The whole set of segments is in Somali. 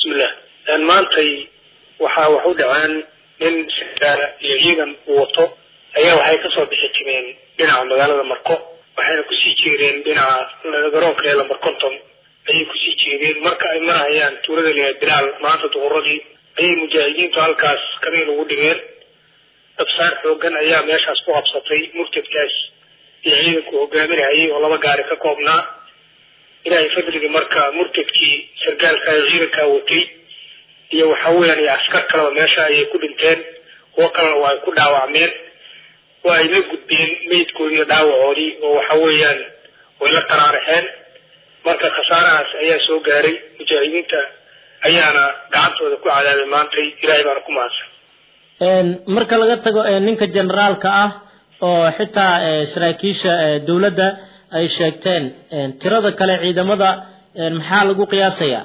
bismillah maantay waxaa wax u dhaceen nin sirgaala iyo ciidan uu wato ayaa waxay kasoo bixi jireen dhinaca magaalada marko waxayna kusii jeedeen dhinaca garoonka ee lambar conton ayay kusii jeedeen marka ay marahayaan tuulada leeya bilaal maanta duhuradii ayay mujaahidiintu halkaas kamiin ugu dhigeen dabsaar xoogan ayaa meeshaas ku qabsatay murtadkaas iyo ciidanku hogaaminahayay oo laba gaari ka koobnaa ilaahay fadligii marka murtadkii sargaalka ee ciidankaa watay iyo waxa weeyaan iyo askar kaleba meesha ayay ku dhinteen kuwo kalena waa ay ku dhaawacmeen waa ay la gudbeen meydkoodii iyo dhaawacoodii oo waxa weeyaan way la taraaraxeen marka khasaarahaas ayaa soo gaaray mujaahidiinta ayaana gacantooda ku cadaabay maantay ilaahay baana ku mahadsan marka laga tago ninka generaalka ah oo xitaa saraakiisha dowladda ay sheegteen tirada kale ciidamada maxaa lagu qiyaasayaa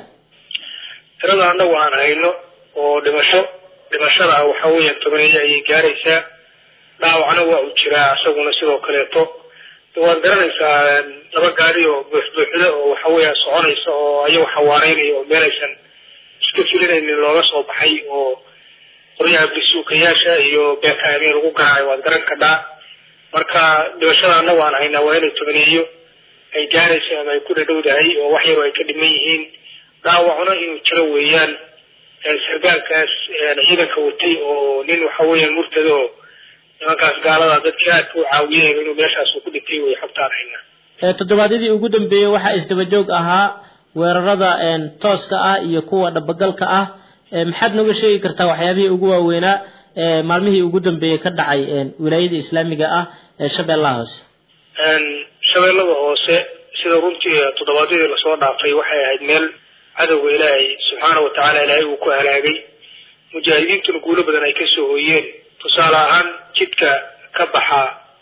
tirada annagu aan hayno oo dhimasho dhimashada ah waxa weeyaan tobaneeyo ayay gaaraysaa dhaawacna waa uu jiraa isaguna sidoo kaleeto waad garanaysaa laba gaari oo buuxbuuxda oo waxa weeyaan soconaysa oo ayagu xawaareynaya oo meelaysan iska filinaynin looga soo baxay oo qoryaha bisuukayaasha iyo beekaamee lagu garaacay waad garan kadhaa marka dhibashada annagu aan haynaa waa inay tobaneeyo ay gaarayso ama ay ku dhadhowdahay oo wax yaro ay ka dhiman yihiin dhaawacuna inuu jiro weeyaan sargaalkaas ciidanka watay oo nin waxa weeyaan murtado oo nimankaas gaalada dadkii aadka u caawiyeen inuu meeshaas uu ku dhintay way xogtaan haynaa toddobaadyadii ugu dambeeyey waxaa isdabajoog ahaa weerarada tooska ah iyo kuwa dhabagalka ah maxaad nooga sheegi kartaa waxyaabihii ugu waaweynaa maalmihii ugu dambeeyey ka dhacay wilaayada islaamiga ah ee shabeellaha hoose shabeellada hoose sida runtii toddobaadyadii lasoo dhaafay waxay ahayd meel cadowga ilaahay subxaana wa tacaala ilaahay uu ku halaagay mujaahidiintuna guulo badan ay kasoo hooyeen tusaale ahaan jidka ka baxa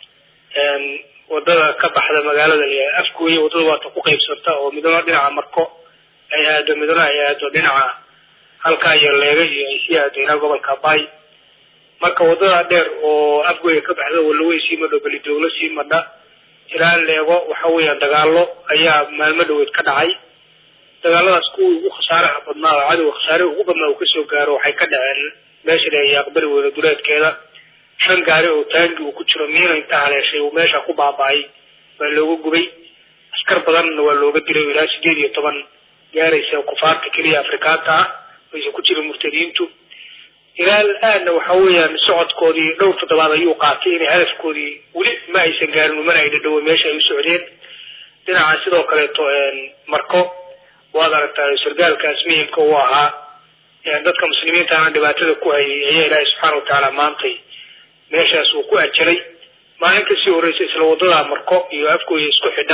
wadada ka baxda magaalada afgooye waddada waata ku qaybsanta oo midna dhinaca marko ay aado midna ay aado dhinaca halkaa iyo leega iyo ay sii aado ilaa gobolka bay marka waddada dheer oo afgooye ka baxda walawey sii madho belidooglo sii madha ilaa leego waxa weeyaan dagaalo ayaa maalmo dhaweed ka dhacay dagaaladaas kuwii ugu khasaaraha badnaa oo cadowga khasaarihi ugu badnaa uu kasoo gaaro waxay ka dhaceen meesha leeya aqbari weyne duleedkeeda shan gaari oo taangi uu ku jiro miina inta haleeshay uu meesha ku baaba'ay baa looga gubay askar badanna waa looga dilay ilaa sideed iyo toban gaaraysa kufaarta keliya afrikaanta ah aysan ku jirin murtadiintu ilaa aadna waxa weeyaan socodkoodii dhowr toddobaad ayuu qaatay inay hadafkoodii weli ma aysan gaarin umana ay dhadhowe meesha ay u socdeen dhinaca sidoo kaleeto marko waad aragtaa sargaalkaas muhimka uu ahaa dadka muslimiintaana dhibaatada ku hayay ayaa ilaahay subxaana wa tacaala maantay meeshaas uu ku ajalay maalin kasii horreysa isla waddada marko iyo afgooya isku xidha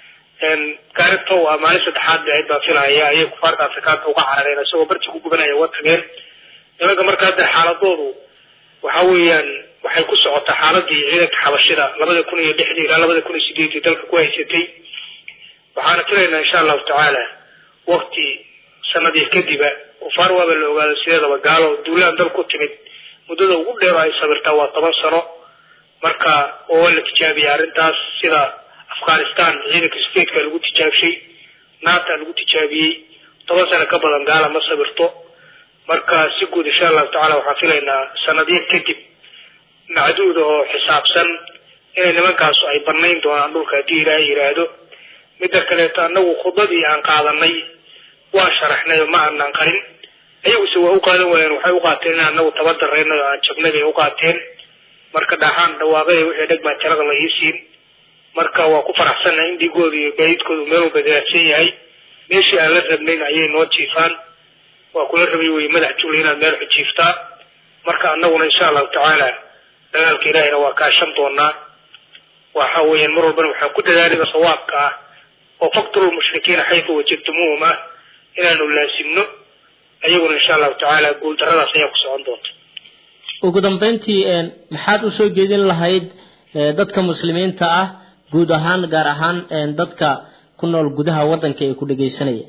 gaaribta u ah maalin saddexaad bahayd baa filahaya ayay kufaarta afrikaanta uga carareen isagoo barti ku gubanaya uga tageen nimanka marka hadda xaaladoodu waxa weeyaan waxay ku socotaa xaaladii ciidanka xabashida labada kun iyo lixdii ilaa labada kun iyo sideedii dalka ku haysatay waxaana filaynaa insha allahu tacaala wakti sanadii kadiba kufaar waaba la ogaado sideedaba gaalo duulaan dal ku timid muddada ugu dheer ay sabirtaa waa toban sano marka oo la tijaabiyay arrintaas sida afghanistan ciidanka stateka lagu tijaabshay naata lagu tijaabiyey toban sano ka badan gaala ma sabirto marka si guud insha allahu tacala waxaan filaynaa sanadyo kadib macduuda oo xisaabsan inay nimankaasu ay banayn doonaan dhulka haddii ilaahay yidhaahdo midda kaleeto annagu khudbadii aan qaadanay waa sharaxnay oo ma aanan qarin ayaguse waa u qaadan waayeen waxay u qaateen in anagu tabadarayna oo aan jabnay bay u qaateen marka dhaaxaan dhawaaqay wixii dhegmaa tirada la ii siin marka waa ku faraxsannahay in dhiigooda iyo gaadiidkoodu meel walba daraadsan yahay meeshii aan la rabnayn ayay noo jiifaan waa kula rabay wey madax jugla inaad meel xujiiftaa marka annaguna insha allahu tacaala dagaalka ilaahina waa kaashan doonaa waxa weeyaan mar walbana waxaan ku dadaalida sawaabka ah oo fakturu lmushrikiina xaytu wajadtumuuhum ah inaanu laasimno ayaguna insha allahu tacaala guuldaradaas ayaa ku socon doonta ugu dambeyntii maxaad usoo jeedin lahayd dadka muslimiinta ah guud ahaan gaar ahaan dadka ku nool gudaha waddanka ee ku dhegaysanaya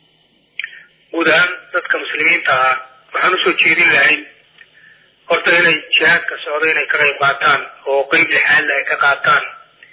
guud ahaan dadka muslimiinta ah waxaan usoo jeedin lahayn horta inay jihaadka socdo inay ka qayb qaataan oo qeyb lixaadla ay ka qaataan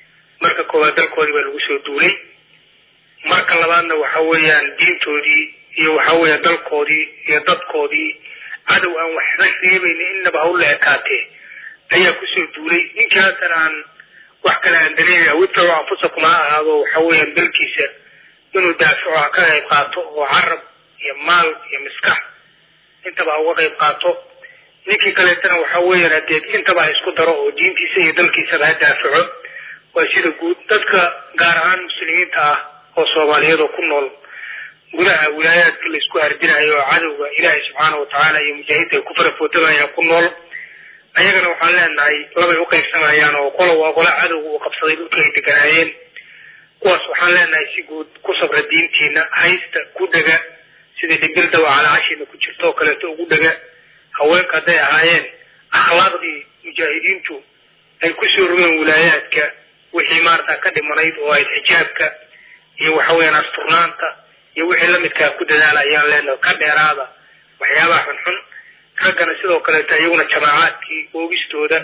marka koowaad dalkoodii baa lagu soo duulay marka labaadna waxa weeyaan diintoodii iyo waxa weeye dalkoodii iyo dadkoodii cadow aan waxba reebaynin innaba hawla ekaatee ayaa kusoo duulay ninkii haatan aan wax kale aan dareemaya wibtacu anfusakum ha ahaado waxa weeyaan dalkiisa inuu daafico ha ka qayb qaato oo carab iyo maal iyo miskax intaba ha uga qayb qaato ninkii kaleetana waxa weeyaan hadee intaba ha isku daro oo diintiisa iyo dalkiisaba ha daafico waa sida guud dadka gaar ahaan muslimiinta ah oo soomaaliyeed oo ku nool gudaha wilaayaadka la isku hardinayo oo cadowga ilaahay subxaana wa tacaala iyo mujaahiidta ay ku farafootamayaan ku nool ayagana waxaan leenahay labay u qaybsamayaan oo qola waa qola cadowga uu qabsaday dhulka ay deganaayeen kuwaas waxaan leenahay si guud ku sabra diintiina haysta ku dhega sida dhibildawa calaacashiina ku jirto oo kaleeto ugu dhega haweenka hadday ahaayeen akhlaaqdii mujaahidiintu ay kusoo rogeen wilaayaadka wixii maarata ka dhimanayd oo ayd xijaabka iyo waxa weeyaan asturnaanta iyo wixii lamidkaa ku dadaala ayaan leenahay ka dheeraada waxyaabaha xunxun raggana sidoo kaleeto iyaguna jamaacaadkii oogistooda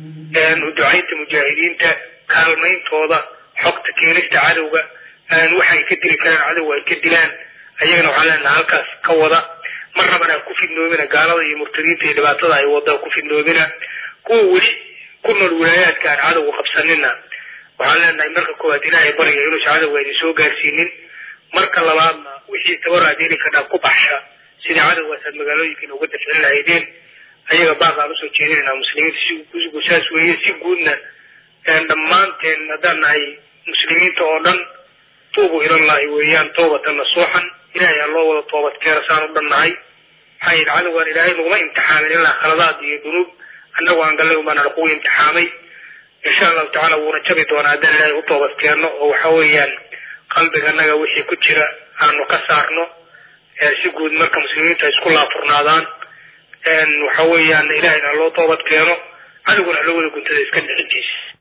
ducaynta mujaahidiinta kaalmayntooda xogta keenista cadowga waxay ka dili karaan cadowga ay ka dilaan ayagana waxaan leenahay halkaas ka wada mar rabana ku fidnoomina gaalada iyo murtadiinta iyo dhibaatada ay wada ku fidnoomina kuwa weli ku nool wilaayaadka aan cadowga qabsanina waxaan leenahay marka koowaad ilaahay bariga inuusa cadowga idin soo gaarsiinin marka labaadna wixii tabaraad heli kadhaa ku baxsha sidii cadowgaas aad magaalooyinkiina uga dafcin lahaydeen ayaga baaq aan usoo jeedinayna muslimiinta si saas weeye si guudna dhammaanteen haddaan nahay muslimiinta oo dhan tuubu ilallahi weeyaan toobatan nasuuxan ilahay ha loo wada toobad keena saan u dhan nahay maxaa yidhi cadowgaan ilaahay naguma imtixaamin ilaa khaladaad iyo dunuub annagu aan gallay umbaan kugu imtixaamay insha allahu tacala wuuna jabi doonaa haddaan ilaahay u toobad keenno oo waxa weeyaan qalbiganaga wixii ku jira aanu ka saarno si guud marka muslimiinta isku laafurnaadaan waxa weeyaan ilahayna loo toobad keeno cadowgana loo wada guntada iska dhixintiisa